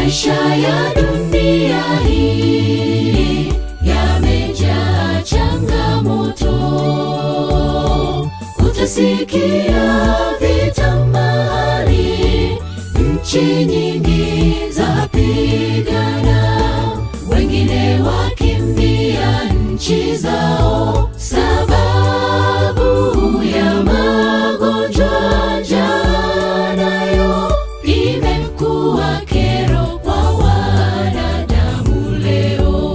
Maisha ya dunia hii yamejaa changamoto, utasikia vita mahali, nchi nyingi zapigana, wengine wakimbia nchi zao sababu ya magonjwa. Njaa nayo imekuwa kero kwa wanadamu leo.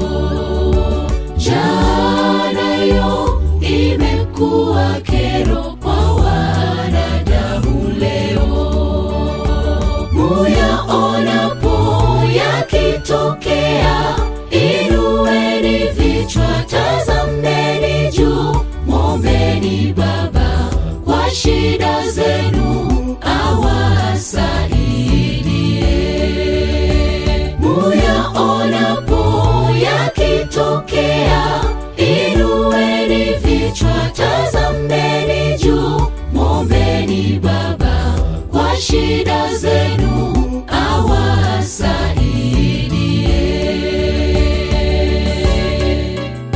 Njaa nayo imekuwa kero kwa wanadamu leo. Muyaonapo yakitokea, inueni vichwa, tazameni juu, mwombeni Baba kwa shida zenu awasaidie. Muyaonapo yakitokea, inueni vichwa, tazameni juu, mwombeni Baba kwa shida zenu awasaidie.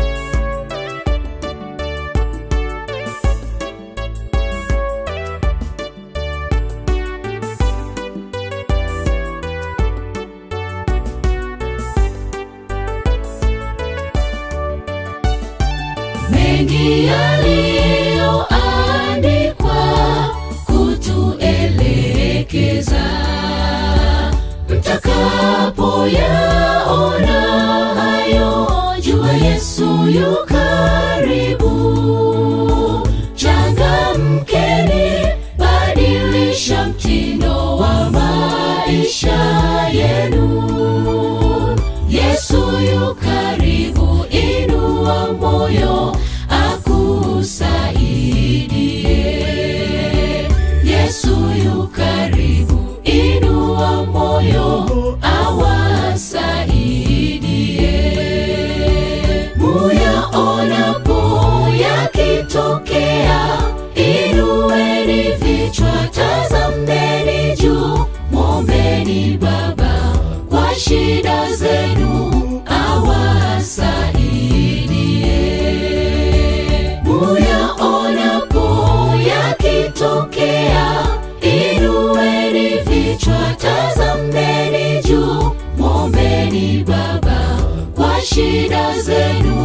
mengi yaliyoandikwa kutuelekeza mtakapoyaona hayo jua yesu yu karibu changamkeni badilisha mtindo wa maisha yenu yesu yu karibu inua moyo akusaidie yesu yu karibu inua moyo awasaidie muyaonapo yakitokea inueni vichwa tazameni juu mwombeni baba kwa shida zenu awasaidie muyaonapo yakitokea inueni vichwa tazameni juu mwombeni baba kwa shida zenu